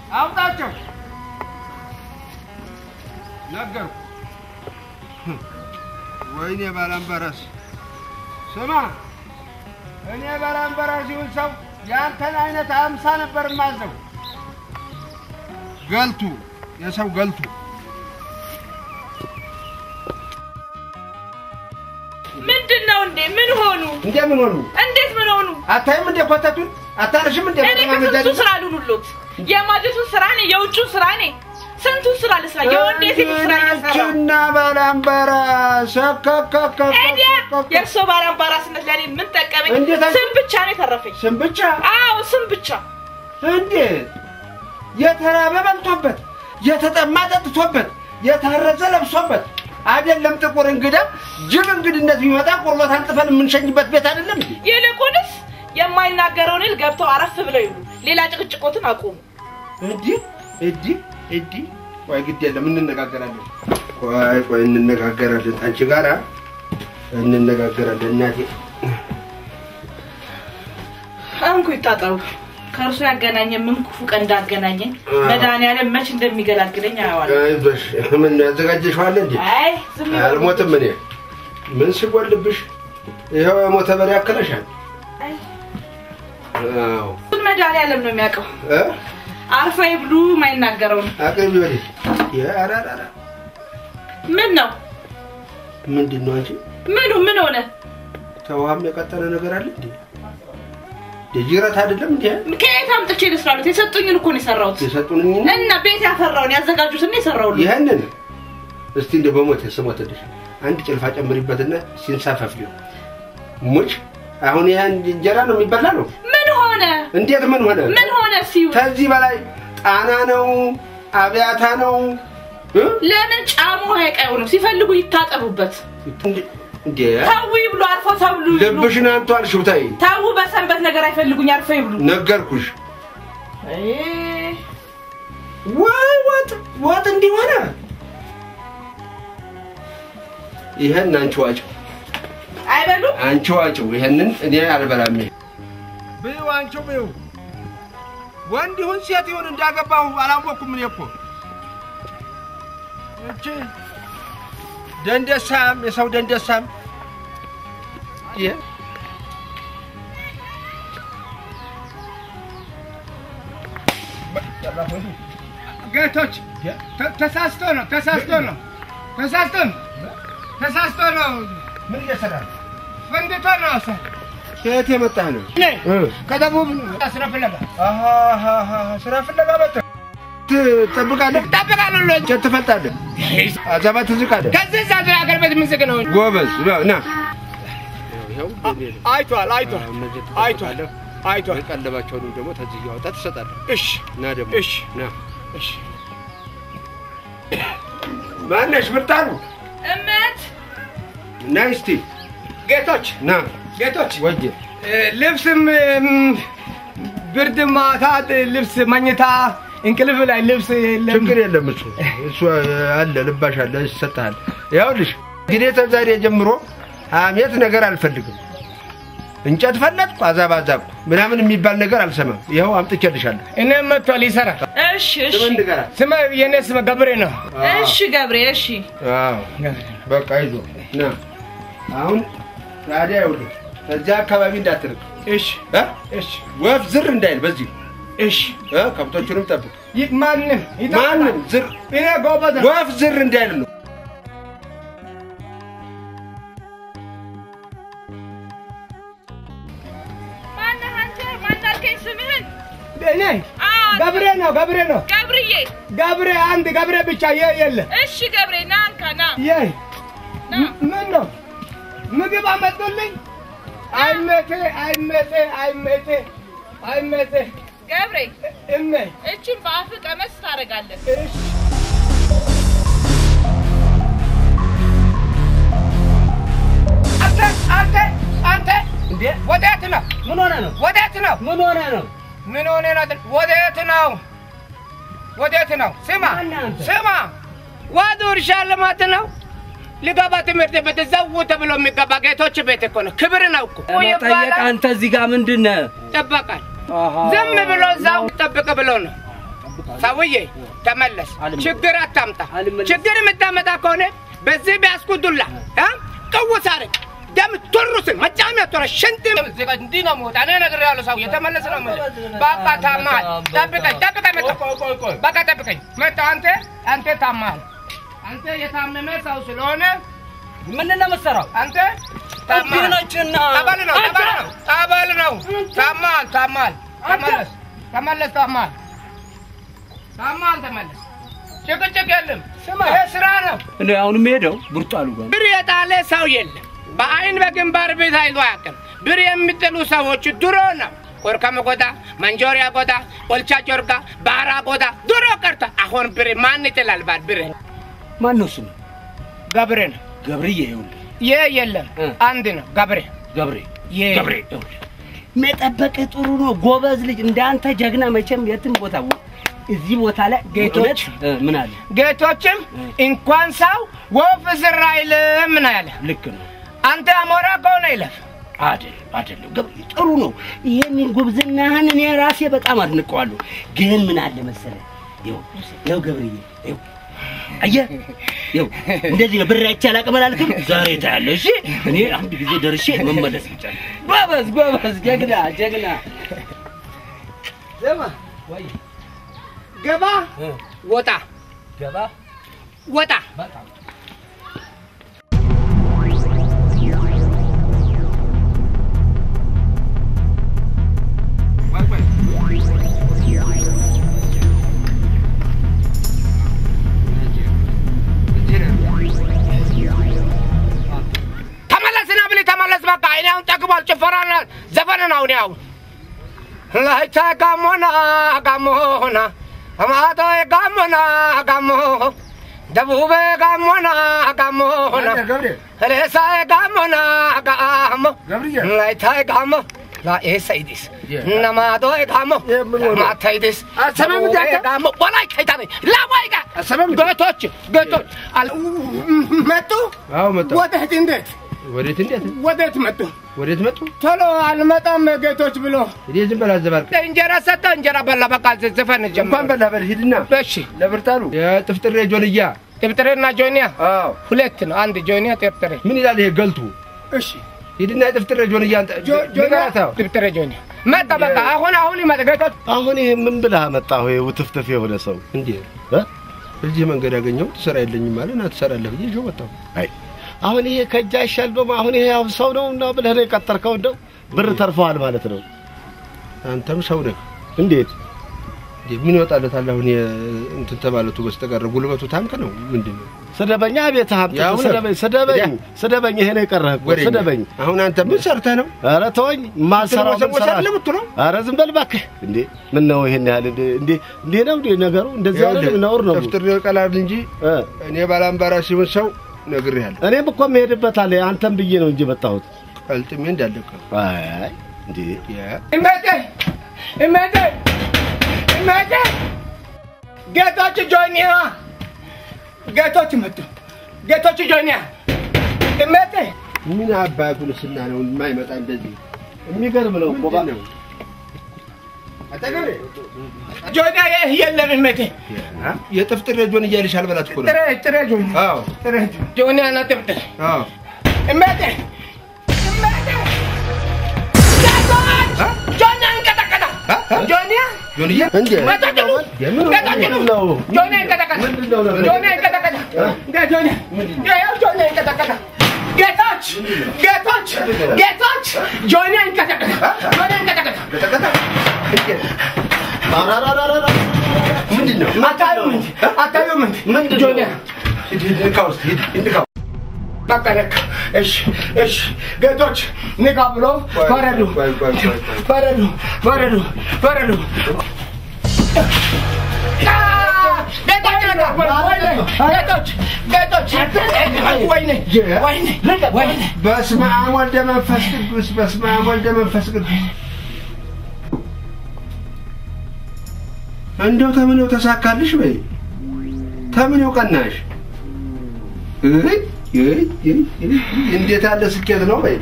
አውጣቸው። ነገርኩ። ወይኔ ባላምበረስ ስማ፣ እኔ ባላምበረስ ይሁን ሰው የአንተን አይነት አምሳ ነበር ማዘው። ገልቱ የሰው ገልቱ ምንድን ነው እንዴ? ምን ሆኑ? እንደምን ሆኑ? እንዴት ምን ሆኑ? አታይም እንደ ኮተቱን አታነሽም እንደ እኔ ከስንቱ ስራ ልሁሉት? የማጀቱን ስራ እኔ፣ የውጩን ስራ እኔ፣ ስንቱን ስራ ልስራ? የወንድ የሴት ስራ እየሰራሁ ናችሁና ባላምበራስ ኤዲያ የእርሶ ባላምባራስነት ለእኔ ምን ጠቀመኝ? እንዴት አይ- ስም ብቻ ነው የተረፈኝ። ስም ብቻ አዎ ስም ብቻ። እንዴት የተራበ በልቶበት የተጠማ ጠጥቶበት የታረዘ ለብሶበት አይደለም ጥቁር እንግዳ ጅብ እንግድነት ቢመጣ ቁርበት አንጥፈን የምንሸኝበት ቤት አይደለም እንዴ? ይልቁንስ የማይናገረውን ይል ገብተው አረፍ ብለው ይሉ። ሌላ ጭቅጭቆትን አቁሙ። እንዲህ እንዲህ እንዲህ ቆይ ግድ የለም እንነጋገራለን። ቆይ ቆይ እንነጋገራለን። አንቺ ጋራ እንነጋገራለን እናቴ። እንኩ ይታጠቡ። ከእርሱ ያገናኘ ምን ክፉ ቀን እንዳገናኘኝ መድኃኒዓለም መች እንደሚገላግለኝ አየዋለሁ። አይዞሽ ምን ያዘጋጀሽዋል እንዴ? አይ ዝም ይበሉ። አልሞትም እኔ ምን ሲጎልብሽ ይኸው የሞተ በሬ ያክለሻል። አይ፣ አዎ ሁሉን መድኃኒዓለም ነው የሚያውቀው። እ አርፈ ይብሉ የማይናገረው ነው። አቅርቢ ወዲህ። ያራራራ ምን ነው ምንድን ነው አንቺ? ምኑ ምን ሆነ? ተውሃም የቀጠለ ነገር አለ እንዴ? የጅረት አይደለም እንዴ? ከየት አምጥቼ ልስራሉት? የሰጡኝን እኮ ነው የሰራሁት። የሰጡን እና ቤት ያፈራውን ያዘጋጁትን ነው የሰራሁት። ይህንን እስቲ እንደ በሞት ስሞትልሽ አንድ ጭልፋ ጨምሪበትና ሲንሳፈፍ ሊሆን ሙጭ አሁን ይህን እንጀራ ነው የሚበላ ነው። ምን ሆነ? እንዴት ምን ሆነ? ምን ሆነ ሲዩ ከዚህ በላይ ጣና ነው አብያታ ነው እ? ለምን ጫሙ ሀይቅ አይሆንም? ሲፈልጉ ይታጠቡበት። እንዴ- እንዴ ተው ይብሉ፣ አርፎ ተብሉ ይብሉ። ልብሽን አንቱ አልሽው። ተይ ተው በሰንበት ነገር አይፈልጉኝ፣ አርፎ ይብሉ። ነገርኩሽ። አይ፣ ወይ ወጥ ወጥ እንዲሆነ ይሄን አንቺ ዋጭው አይበሉም። አንቺ ዋጭው። ይሄንን እኔ አልበላም። ይሄ ብዩ አንቺው ብዩ። ወንድ ይሁን ሴት ይሁን እንዳገባሁ አላወኩም። እኔ እኮ እቺ ደንደሳም የሰው ደንደሳም ይሄ ጌቶች ተ- ተሳስቶ ነው ተሳስቶ ነው ተሳስቶ ነው ተሳስቶ ነው ምን እየሰራ ነው? ፈንድቶ ነው ሰ ከየት የመጣህ ነው? እኔ እ ከደቡብ ስራ ፍለጋ አሃ አሃ አሃ፣ ስራ ፍለጋ መጣህ? ትጠብቃለህ? እጠብቃለሁ ሎ እንጨት ትፈልጣለህ? አዛባ ትዝቃለህ? ከዚህ ዛ ሀገር ቤት ምዝግ ነው ጎበዝ ና- ና አይቷል አይቷል አይቷል አይቷል ቀለባቸውንም ደግሞ ተዚህ እያወጣ ትሰጣለህ። እሺ ና ደግሞ እሺ ና እሺ ማነሽ? ብርጣሉ እመት ና እስቲ ጌቶች ና ጌቶች ወጀ እ፣ ልብስም እም፣ ብርድ ማታ ልብስ መኝታ እንቅልፍ ላይ ልብስ የለም ችግር የለም እሱ እሱ አለ ልባሽ አለ ይሰጥሃል። ይኸውልሽ እንግዲህ ተዛሬ ጀምሮ ሐሜት ነገር አልፈልግም። እንጨት ፈለጥኩ አዛብ አዛብኩ ምናምን የሚባል ነገር አልሰማም። ይኸው አምጥቼልሻለሁ። እኔም መጥቷል ይሰራል እሺ እሺ ስም እንድገራት ስመ የኔ ስመ ገብሬ ነው እሺ ገብሬ እሺ አዎ በቃ ይዞ ና አሁን ታዲያ ይኸውልህ ከዚያ አካባቢ እንዳትርቅ እሺ እ? እሺ ወፍ ዝር እንዳይል በዚህ እሺ እ? ከብቶቹንም ጠብቅ። ይ- ማንም ይጠብቃል። ማንም ዝር እኔ ጎበዝ ነኝ። ወፍ ዝር እንዳይል ነው። ማነህ አንተ? ማን አልከኝ ስምህን? እኔ አዎ ገብሬ ነው ገብሬ ነው ገብርዬ። ገብሬ አንድ ገብሬ ብቻ የ- የለ እሺ ገብሬ ና እንካ ና የ ና ምን ነው ምግብ አመጡልኝ አይመቴ አይመቴ አይመቴ አይመቴ ገብሬ እሜ እችን በአፍ ቀመስ ታደርጋለህ። እሺ አንተ አንተ አንተ እንዴ ወዴት ነው ምን ሆነ ነው? ወዴት ነው ምን ሆነ ነው? ምን ሆነ ነው አይደል? ወዴት ነው ወዴት ነው ስማ ማነህ አንተ? ስማ ወደ እርሻ ልማት ነው ልገባ ትምህርት ቤት ዘው ተብሎ የሚገባ ጌቶች ቤት እኮ ነው ክብር ነው እኮ መጠየቅ አንተ እዚህ ጋር ምንድን ነህ? ይጠበቃል ዝም ብሎ እዛው ጠብቅ ብሎ ነው ሰውዬ ተመለስ። አልመለስም። ችግር አታምጣ። አልመለስም። ችግር የምታመጣ ከሆነ በዚህ ቢያስኩት ዱላ እ? ቅውስ አድርግ ደም ቱሩስን መጫሚያ ቶረ ሽንት እንዲህ ነው የምወጣ። እኔ ነግሬሃለሁ። ሰውዬ ተመለስ ነው የምልህ። በቃ ታማሃል። ጠብቀኝ ጠብቀኝ፣ መጣሁ። በቃ ጠብቀኝ፣ መጣሁ። አንተ አንተ ታማሃል። አንተ የታመመ ሰው ስለሆነ ምን ነው የምትሰራው? አንተ ታማሃል። ጤናችንና ጠበል ነው ጠበል ነው ጠበል ነው። ታማሃል ታማሃል። ተመለስ ተመለስ። ታማሃል ታማሃል። ተመለስ። ጭቅጭቅ የለም። ይሄ ስራ ነው። እኔ አሁን የምሄደው ብርጣሉ ጋር ብር የጣለ ሰው የለም። በአይን በግንባር ቤት አይቶ አያውቅም። ብር የሚጥሉ ሰዎች ድሮ ነው። ቆርከመ ጎዳ፣ መንጆሪያ ጎዳ፣ ኦልቻ ጮርጋ፣ ባራ ጎዳ ድሮ ቀርቶ አሁን ብር ማን ይጥላል? ባል ብር ማን ነው ስሙ? ገብሬ ነው። ገብርዬ ይኸውልህ፣ ይህ የለም እ። አንድ ነው ገብሬ ገብሬ ይህ ገብሬ ይኸውልህ፣ መጠበቅህ ጥሩ ነው። ጎበዝ ልጅ እንዳንተ ጀግና መቼም የትም ቦታ እዚህ ቦታ ላይ ጌቶች። እውነት፣ እ፣ ምን አለ ጌቶችም እ። እንኳን ሰው ወፍ ዝር አይልም ነው ያለ። ልክ ነው። አንተ አሞራ ከሆነ ይለፍ። አይደለም አይደለም፣ ገብሬ ጥሩ ነው። ይሄንን ጉብዝናህን እኔ ራሴ በጣም አድንቀዋለሁ። ግን ምን አለ መሰለህ፣ ይኸው ይኸው ገብርዬ ይኸው አየህ፣ ይኸው እንደዚህ ነው። ብር አይቼ አላቅም አላልክም? ዛሬ ታያለህ። እሺ፣ እኔ አንድ ጊዜ ደርሼ መመለስ ብቻ ነው። ጎበዝ ጎበዝ፣ ጀግና ጀግና። ዘማ ገባ ወጣ ገባ ወጣ ተመለስና ብለህ ተመለስ። በቃ እኔ አሁን ጠግቧል። ጭፈራና ዘፈን ነው። እኔ አሁን ላይታ ጋሞና ጋሞና አማቶ ጋሞና ጋሞ ደቡበ ጋሞና ጋሞና ገብሬ ሬሳ ጋሞና ጋሞ ገብርዬ ላይታ ጋሞ ላኤሰይዲስ Yeah. ነማዶ ጋሞ Yeah, ምን ሆነ? ማታይዲስ አሰማም እንዳንተ? ጋሞ ወላይ ከይታኔ ላዋይጋ አሰማም ገቶች ገቶች አል- መጡ አዎ መጣሁ። ወዴት እንዴት ወዴት እንዴት ወዴት መጡ ወዴት መጡ? ቶሎ አልመጣም ጌቶች ብሎ እኔ ዝም በል አዘባርቅ። እንጀራ ሰጠ እንጀራ በላ በቃ ዘፈን ጀመረ እንኳን በላ በል ሂድና እሺ ለብርጣሉ የጥፍጥሬ ጆንያ ጥብጥሬና ጆኒያ አዎ ሁለት ነው አንድ ጆኒያ ጥብጥሬ ምን ይላል ይሄ ገልቱ? እሺ ሂድና የጥፍጥሬ ጆንያ አንተ ንገራታው። ጥብጥሬ ጆኒያ መጣ በቃ አሁን አሁን ይመጣ ጌቶች አሁን ይሄ ምን ብለህ መጣሁ? ይሄ ውትፍትፍ የሆነ ሰው እንዴ እ? እዚህ መንገድ ያገኘሁት ስራ የለኝም ማለት ና ትሰራለህ ብዬ ይዤው መጣሁ። አይ አሁን ይሄ ከእጅ አይሻልም። አሁን ይሄ አሁን ሰው ነው እና ብለህ ነው የቀጠርከው። እንደው ብር ተርፈዋል ማለት ነው። አንተም ሰው ነህ። እንዴት እንዴ ምን ይወጣለታል? አሁን የ- እንትን ተባለቱ በስተቀር ጉልበቱ ታንክ ነው ምንድን ነው? ስደበኛ ቤት ሀብት ያው ነው። ስደበኝ ስደበኝ ያ። ስደበኝ። ይሄ ነው የቀረህ እኮ ወሬኛ። ስደበኝ። አሁን አንተ ምን ሰርተህ ነው? ኧረ ተወኝ። ማልሰራው ምን ትወሰወሳለህ ሰራ? የምትለው? ኧረ ዝም በል እባክህ። እንዴ ምን ነው ይሄን ያህል እንዴ እንዴ እንዴ ነው እንዴ ነገሩ? እንደዚህ አይደለም ይኸውልህ፣ ነውር ነው። ጥፍጥሬ ቀላል እንጂ እ እኔ ባላምባራ ሲሆን ሰው ነግሬሃለሁ። እኔም እኮ የምሄድበት አለ። አንተም ብዬ ነው እንጂ መጣሁት። ቀልጥሜ እንዳለቀ አይ እንዴ እመቴ እመቴ እመቴ ጌቶች ጆኒያ ጌቶች መጡ ጌቶች ጆኒያ እመቴ ምን አባቱ ልስና ነው የማይመጣ እንደዚህ የሚገርም ነው እኮ ባ- ምንድን ነው? አጠገቤ ጆኒያ ይህ የለም እመቴ የጥፍጥሬ ጆን እያልሽ አልበላት እኮ ነው። ጥሬ ጥሬ ጆኒያ አዎ ጥሬ ጆኒያ ና ጥብጥር አዎ እመቴ እመቴ ጌቶች ጆኒያ እንቀጠቀጣ ጆኒያ ጆንዬ እንዴ መጠቅሉ የምን መጠቅሉ ነው? ጆኒያ እንቀጠቀጣ ምንድነው ነገሩ? ጆኒያ እንቀጠቀጣ ጆኒያ ያው ጆኒያ እንቀጠቀጣ ጌቶች ጌቶች ጌቶች ጆኒያ እንቀጠቀጣ ጆኒያ እንቀጠቀጣ ቀጠቀጠ አራራራራ ምንድን ነው? አታዩም እንጂ አታዩም እንጂ ምንድን ነው? ጆኒያ ሂድ ሂድ ንካ ውስጥ ሂድ ሂድ ንካ በቃ ለካ እሺ እሺ ጌቶች ንቃ ብሎ ፈረዱ ቆይ ቆይ ቆይ ቆይ ፈረዱ ፈረዱ ፈረዱ ጌቶች ነቃ ጌቶች ጌቶች ወይኔ ወይኔ ወይኔ በስመ አብ ወልደ መንፈስ ቅዱስ በስመ አብ ወልደ መንፈስ ቅዱስ እንደው ተምኔው ተሳካልሽ በይ ተምኔው ቀናሽ እይ እይ እይ እይ፣ እንዴት ያለ ስኬት ነው በይ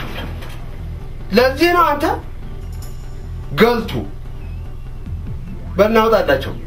ለዚህ ነው አንተ ገልቱ በእናውጣላቸው